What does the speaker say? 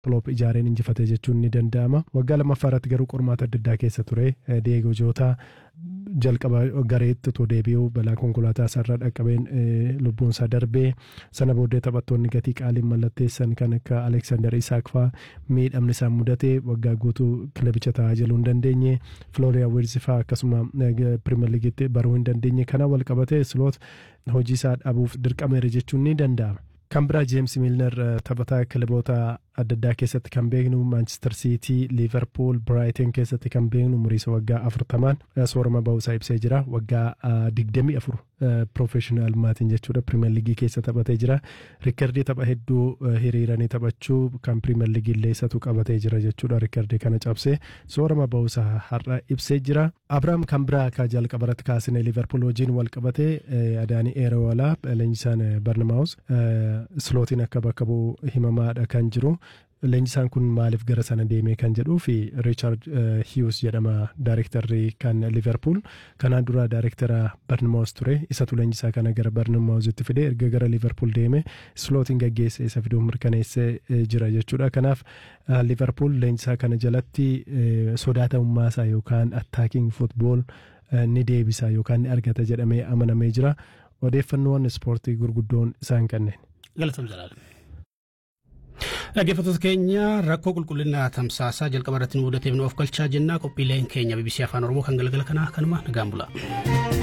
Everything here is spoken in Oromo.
Kloop ijaareen injifatee jechuun ni danda'ama. Waggaa lammaffaa irratti garuu qormaata adda addaa keessa ture. Diego Jota jalqaba gareetti otoo deebi'uu balaa konkolaataa isaarraa dhaqqabeen lubbuun isaa darbee sana booddee taphattoonni gatii qaaliin mallatteessan kan akka Aleksaandar Isaak fa'aa miidhamni isaan mudate waggaa guutuu kilabicha taa'aa jaluu hin dandeenye Flooriyaa Wiirzi fa'aa akkasuma pirimeer liigiitti baruu hin dandeenye kana wal qabate Sloot hojii isaa dhabuuf dirqameera jechuun ni danda'ama. Kan biraa Jeems Miilner taphataa kilaboota adda addaa keessatti kan beeknu Maanchister Siitii, Liiverpuul, Biraayitin keessatti kan beeknu umuriisa waggaa afurtamaan soorama ba'uusaa ibsee jira. Waggaa digdamii afur piroofeshinaal maatiin jechuudha pirimeer liigii keessa taphatee jira. Riikardii tapha hedduu hiriiranii taphachuu kan pirimeer liigii illee isatu qabatee jira jechuudha. Riikardii kana cabsee soorama ba'uusaa har'a ibsee jira. Abiraam kan biraa akka jalqabarratti kaasine Liiverpuul wajjin wal qabatee Adaanii Eeroolaa leenjisaan Barnamaawus slootiin akka bakka bu'u himamaadha kan jiru. Leenjisaan kun maaliif gara sana deemee kan jedhuu fi Riichaard Hiyuus jedhama daayirektarri kan Liverpool. Kanaan dura daayirektara Barnamaawus ture. Isatu leenjisaa kana gara Barnamaawusitti fide erga gara Liverpool deeme slootiin gaggeesse isa fiduun mirkaneessee jira jechuudha. Kanaaf Liverpool leenjisaa kana jalatti sodaatamummaa isaa yookaan attaaking futbool ni deebisa yookaan ni argata jedhamee amanamee jira. Odeeffannoowwan ispoortii gurguddoon isaan kanneen. Galatoom Jalaalu. Dhaggeeffattoota keenya rakkoo qulqullina tamsaasaa jalqaba irratti nu mudateef nu of galchaa jennaa qophiileen keenya BBC Afaan Oromoo kan galgala kanaa kanuma nagaan bula.